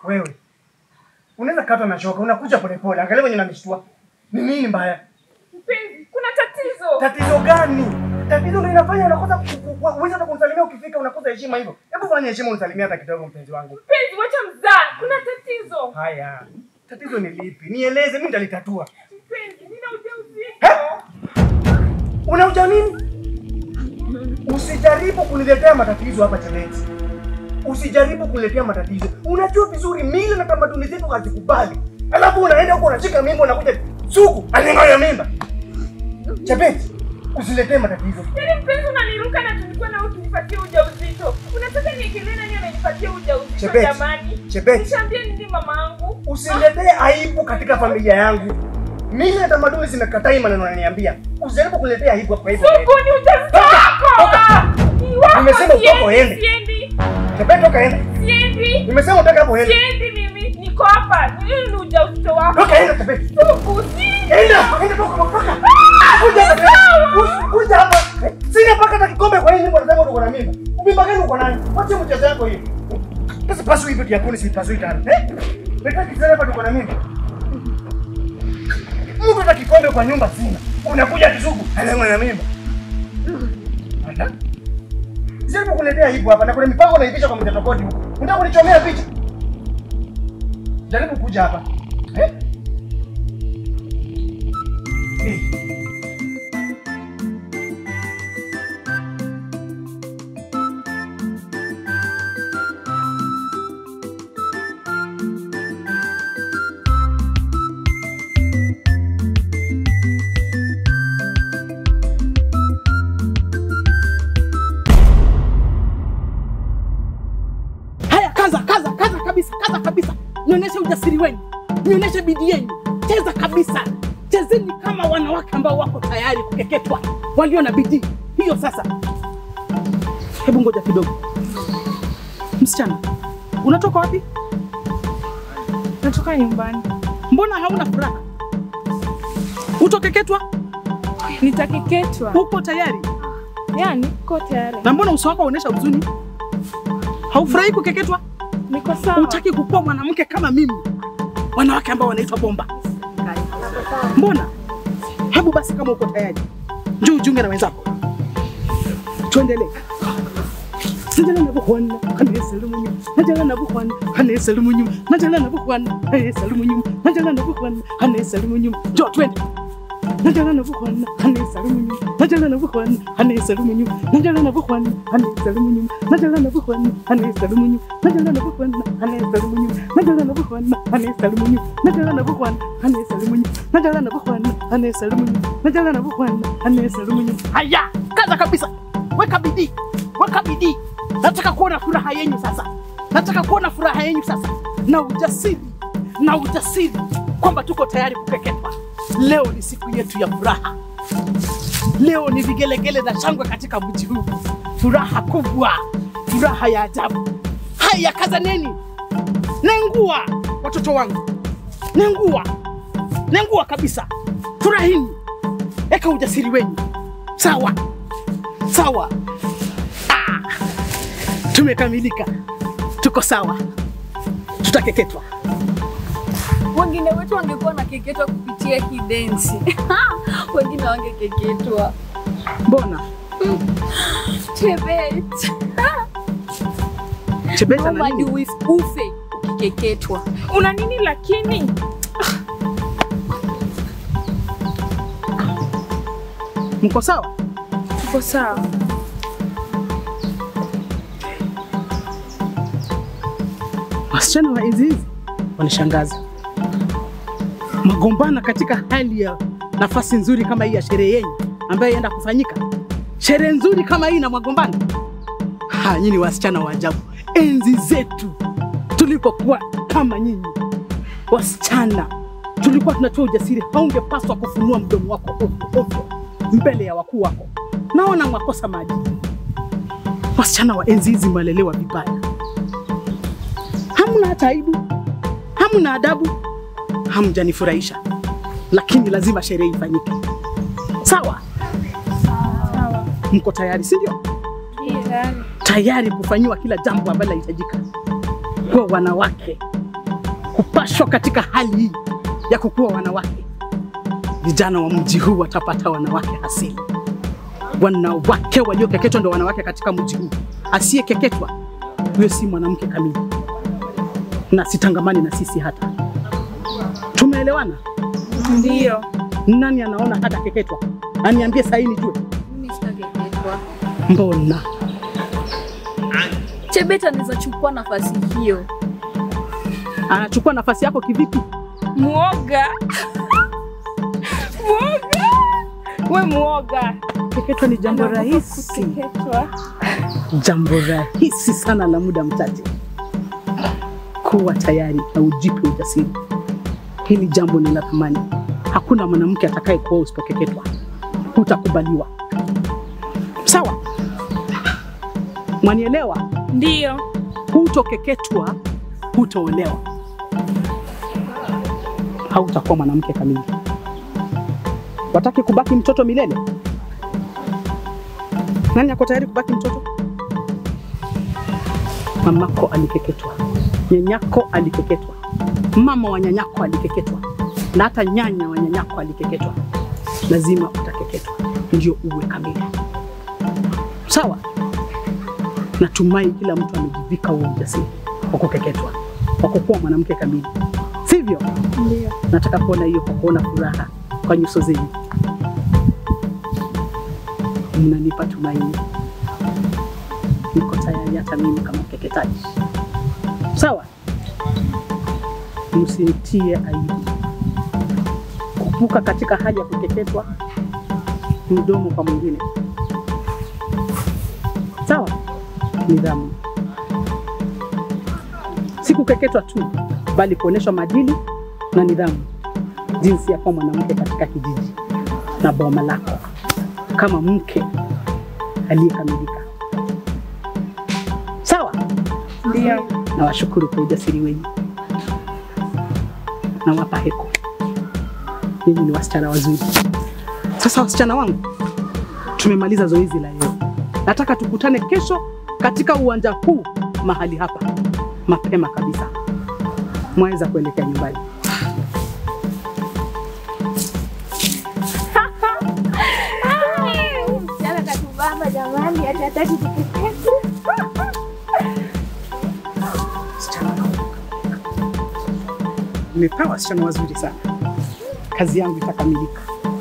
Wewe unaweza katwa na shoka, unakuja polepole. Angalia venye nanishtua. Ni nini mbaya? Mpenzi, kuna tatizo. Tatizo gani? Tatizo ndio inafanya unakosa ku- ku- ku- uweze hata kumsalimia ukifika unakosa heshima hivyo. Hebu fanya heshima unisalimia hata kidogo mpenzi wangu. Mpenzi, wacha mzaa. Kuna tatizo. Haya. Tatizo ni lipi? Nieleze, mimi nitalitatua. Mpenzi, nina ujauzito. Eh? Unauja nini? Usijaribu kuniletea matatizo hapa Chebeti. Usijaribu kuniletea matatizo. Unajua vizuri mila na tamaduni zetu hazikubali. Alafu unaenda huko unashika mimba unakuja suku aning'oya mimba. Chebeti, usiletee matatizo. Yaani mpenzi unaniruka na tulikuwa na ukinipatia ujauzito. Unataka niekelee nani amenipatia ujauzito Chebeti, jamani? Chebeti. Nishaambia nini mamangu? Usiletee aibu katika familia yangu. Mila na tamaduni zimekataa hii maneno unaniambia. Usijaribu kuniletea aibu kwa hivyo. Suku ni ujauzito Toka, wako. toka. Ni wako. Nimesema utoke Siendi, uende. Siendi. Chebeti toka enda. Siendi. Nimesema utoke hapo enda. Siendi mimi. Niko hapa. Ni ni ujauzito wako. Toka enda Chebeti. Suku, siendi. Enda, enda toka toka. Kuja hapa. Kuja- Kuja hapa. Eh, Sina paka hata kikombe kwa nini unasema uko na mimba? Mimba gani uko nayo? Wacha mchezo yako hiyo. Sasa pasu hivi tu yakuni si pasu tena. Eh? Leta kisana hapa tuko na mimba. Mtu hata kikombe kwa nyumba sina. Unakuja kisugu, anaona na mimba. Anda. Sijaribu kuletea hivyo hapa na kuna mipango naipisha kwa mtatokoti huko. Unataka kunichomea picha? Jaribu kuja hapa. Eh? Eh. Haya, kaza kaza kaza kabisa, kaza kabisa, nionyeshe ujasiri wenu, nionyeshe bidii yenu, cheza kabisa, chezeni kama wanawake ambao wako tayari kukeketwa, walio na bidii hiyo. Sasa hebu ngoja kidogo, msichana, unatoka wapi? Natoka nyumbani. Mbona hauna furaha? Utokeketwa? Nitakeketwa. Uko tayari? Yaani, niko tayari. Na mbona uso wako unaonyesha huzuni? Haufurahi kukeketwa? Niko sawa. Hutaki kukuwa mwanamke kama mimi, wanawake ambao wanaitwa bomba. Mbona? Hebu basi, kama uko tayari, njoo ujiunge na wenzako, tuendelee. Najala na buhwana kane salimu nyuma najala na buhwana kane salimu nyuma najala na buhwana kane salimu nyuma najala na buhwana kane salimu nyuma njoo twende najala na buhwana kane salimu nyuma najala na buhwana kane salimu nyuma najala na buhwana kane salimu nyuma najala na buhwana kane salimu nyuma najala na buhwana kane salimu nyuma najala na buhwana kane salimu nyuma najala na buhwana kane salimu nyuma najala na buhwana kane salimu nyuma najala na buhwana kane salimu nyuma haya kaza kabisa weka bidii weka bidii nataka kuona furaha yenyu sasa nataka kuona furaha yenyu sasa na ujasiri na ujasiri kwamba tuko tayari kukeketwa leo ni siku yetu ya furaha leo ni vigelegele na shangwe katika mji huu furaha kubwa furaha ya ajabu haya kazaneni nengua watoto wangu nengua nengua kabisa furahini eka ujasiri wenyu sawa sawa tumekamilika, tuko sawa, tutakeketwa. Wengine wetu wangekuwa na keketwa kupitia hii densi, wengine wangekeketwa. Mbona Chebet, Chebeta na Mama, nini? ni uif- ufe ukikeketwa. Una nini lakini? Mko sawa? Uko sawa. Wasichana wa enzi hizi wanishangaza, magombana katika hali ya nafasi nzuri kama hii ya sherehe yenu ambayo inaenda kufanyika, sherehe nzuri kama hii na magombano. Ha, nyinyi wasichana wa ajabu. Enzi zetu tulipokuwa kama nyinyi wasichana, tulikuwa tunatoa ujasiri. Haungepaswa kufunua mdomo wako ovyo ovyo mbele ya wakuu wako. Naona mwakosa maadili. Wasichana wa enzi hizi mwalelewa vibaya hamna hata aibu, hamna adabu, hamjanifurahisha, lakini lazima sherehe ifanyike. Sawa? Sawa. Mko tayari, si ndio? Tayari. Tayari kufanyiwa kila jambo ambalo linahitajika kwa wanawake kupashwa katika hali hii ya kukuwa wanawake. Vijana wa mji huu watapata wanawake asili. Wanawake waliokeketwa ndio wanawake katika mji huu. Asiyekeketwa huyo si mwanamke kamili, na sitangamani na sisi hata. Tumeelewana? Ndio. Nani anaona hata keketwa? Aniambie sahi nijue. Mimi sitakeketwa. Mbona Chebet anaweza chukua nafasi hiyo. anachukua nafasi yako kivipi? Muoga. Muoga. We muoga. Keketwa ni jambo rahisi, Keketwa. jambo rahisi sana la muda mchache. Kuwa tayari na ujipe ujasiri. Hili jambo ni la thamani. Hakuna mwanamke atakaye kuwa usipokeketwa, hutakubaliwa. Sawa? Mwanielewa? Ndio. Hutokeketwa, hutaolewa, hautakuwa mwanamke kamili. Wataki kubaki mtoto milele? Nani ako tayari kubaki mtoto? Mamako alikeketwa, nyanyako alikeketwa, mama wa nyanyako alikeketwa, na hata nyanya wa nyanyako alikeketwa. Lazima utakeketwa ndio uwe kamili. Sawa? Natumai kila mtu amejivika huo ujasiri wa kukeketwa, wa kukuwa mwanamke kamili, sivyo? Ndio. Nataka kuona hiyo kwa kuona furaha kwa nyuso zenu. Mnanipa tumaini, niko tayari hata mimi kama mkeketaji. Sawa, msimtie aibu. Kupuka katika hali ya kukeketwa, mdomo kwa mwingine. Sawa, nidhamu, si kukeketwa tu, bali kuonyeshwa maadili na nidhamu, jinsi ya kuwa mwanamke katika kijiji na boma lako kama mke aliyekamilika. Sawa, Ndio. nawashukuru kwa ujasiri wenu, nawapa heko. Ninyi ni wasichana wazuri. Sasa wasichana wangu, tumemaliza zoezi la leo. Nataka tukutane kesho katika uwanja huu mahali hapa mapema kabisa, mwaweza kuelekea nyumbani. Msichana katubamba jamani, hata hataki kukeketwa. Nimepewa wasichana wazuri sana, kazi yangu itakamilika.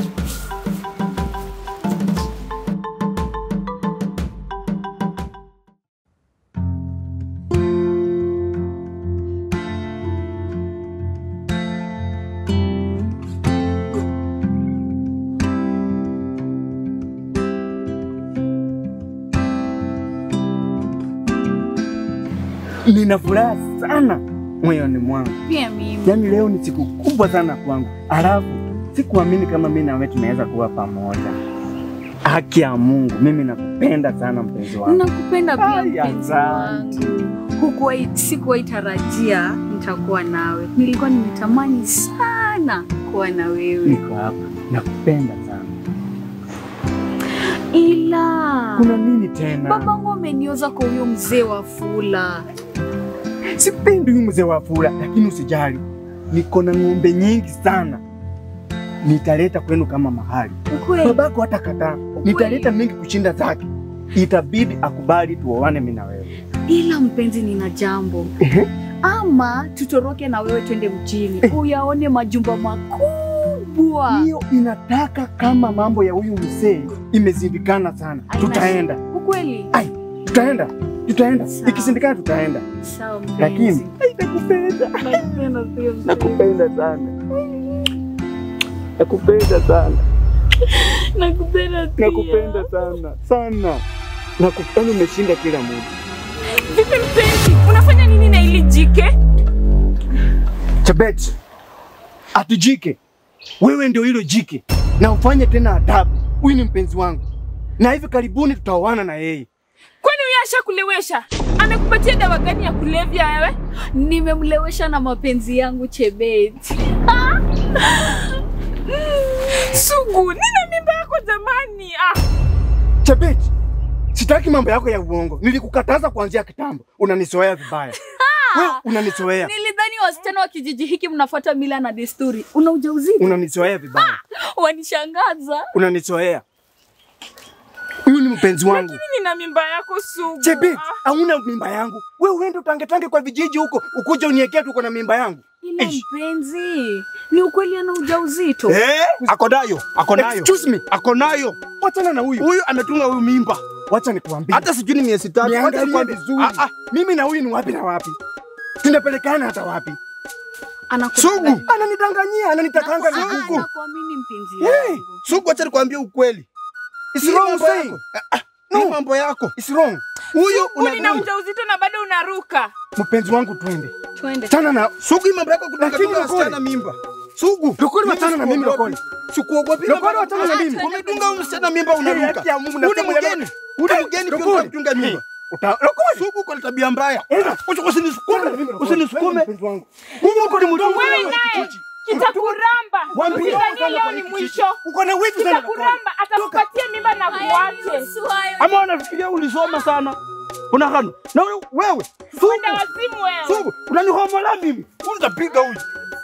Nina furaha sana moyoni mwangu, Pia mimi. yaani leo ni siku kubwa sana kwangu. Alafu sikuamini kama mimi na wewe tunaweza kuwa pamoja. Haki ya Mungu, mimi nakupenda sana mpenzi wangu. Nakupenda pia Ai, mpenzi asante. wangu. Hukuwahi, sikuwahi tarajia nitakuwa nawe. Nilikuwa nimetamani sana kuwa na wewe, Niko hapa, nakupenda sana. ila Kuna nini tena? babangu amenioza kwa huyo mzee wa Fula. Sipendi huyu mzee wa fula, lakini usijali, niko na ng'ombe nyingi sana, nitaleta kwenu kama mahali. Ukweli Babako hata kataa, nitaleta mingi kushinda zake. Itabidi akubali tuoane mimi na wewe. ila mpenzi, nina jambo Ehe. ama tutoroke na wewe twende mjini uyaone majumba makubwa. Hiyo inataka kama mambo ya huyu mzee imezindikana sana. Haina Tutaenda, Ukweli tutaenda, tutaenda, Sawa. ikisindikana tutaenda, sawa mpenzi, lakini ai, nakupenda, nakupenda pia mpenzi. nakupenda sana, nakupenda sana, nakupenda pia. nakupenda sana sana, nakupenda. Umeshinda kila mtu. Vipi mpenzi? Unafanya nini na ili jike? Chebet, atujike wewe, ndio hilo jike, na ufanye tena adabu. Huyu ni mpenzi wangu, na hivi karibuni tutaoana na yeye. Kwani huyo ashakulewesha? Amekupatia dawa gani ya kulevya wewe? Nimemlewesha na mapenzi yangu Chebet. Sugu, nina mimba yako jamani. Ah, Chebet, sitaki mambo yako ya uongo. Nilikukataza kuanzia kitambo, unanisoea vibaya. Wewe unanizoea. Nilidhani wasichana wa kijiji hiki mnafuata mila na desturi. Una ujauzito? Unanizoea vibaya. Wanishangaza. Unanizoea. Huyu ni mpenzi wangu. Lakini nina mimba yako sugu. Chebet, Ah, hauna mimba yangu. Wewe uende utangetange kwa vijiji huko, ukuje uniekee tuko na mimba yangu. Ila Eish. mpenzi, ni ukweli ana ujauzito. Eh? Ako nayo, ako nayo. Excuse me. Ako nayo. Wachana na huyu. Huyu ametunga huyu mimba. Wacha nikuambie. Hata sijui ni miezi tatu. Wacha niangalie nikwambie. vizuri. Ah, ah. Mimi na huyu ni wapi na wapi? Tunapelekana hata wapi? Anakudanganya. Sugu ananidanganyia, ananitakanga Ah, migugu. nakuamini mpenzi Hey, wangu. Sugu, acha nikwambie ukweli. It's Hii wrong mambo saying. yako. Ah, ah, Ni mambo yako. It's wrong. Huyu Sugu, nina una ujauzito na bado unaruka. Mpenzi wangu twende. Twende. Chana na Sugu, hii mambo yako Lakini kudanganya Lokole. wasichana mimba. Sugu, Lokole, mimi wachana na mimi, sikuogopi. Lokole. Sikuogopi. Lokole, wachana na mimi. Umedunga huyu msichana mimba unaruka. haki ya Mungu, Huyu ni nasema mgeni. Huyu ni mgeni pia Lokole. unatunga mimba. Uta Lokole. Sugu, uko na tabia mbaya. Enda. Usi- Usinisukume. Usinisukume. Mpenzi wangu. Mimi uko ni mdogo. Wewe naye kitakuramba. Waambie Usidhanie sana leo kwa ni hiki mwisho. Uko na wivu sana. Lokole. Kitakuramba atakupatia mimba na kuache. Ama wanafikiria ulisoma sana. Unakana. Na wewe- wewe. Sugu. Kwenda wazimu wewe. Sugu, unanihomola mimi. Utapiga huyu.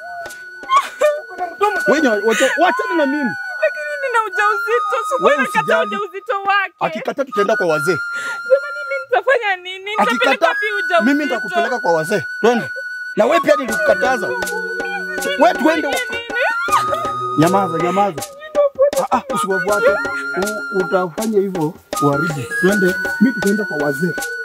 Wewe wacha- wachana na mimi. Lakini nina ujauzito. Sugu Wewe anakataa usijali. ujauzito wake. Akikataa tutaenda kwa wazee. Jamani, mimi nitafanya nini? Nitapeleka Akikataa wapi ujauzito? mimi nitakupeleka kwa wazee. Twende. Na wewe pia nilikukataza. Wewe twende. Nyamaza, nyamaza. Ah, ah, usiwafuate. U- Utafanya hivyo uharibu. Twende. Mimi tutaenda kwa wazee.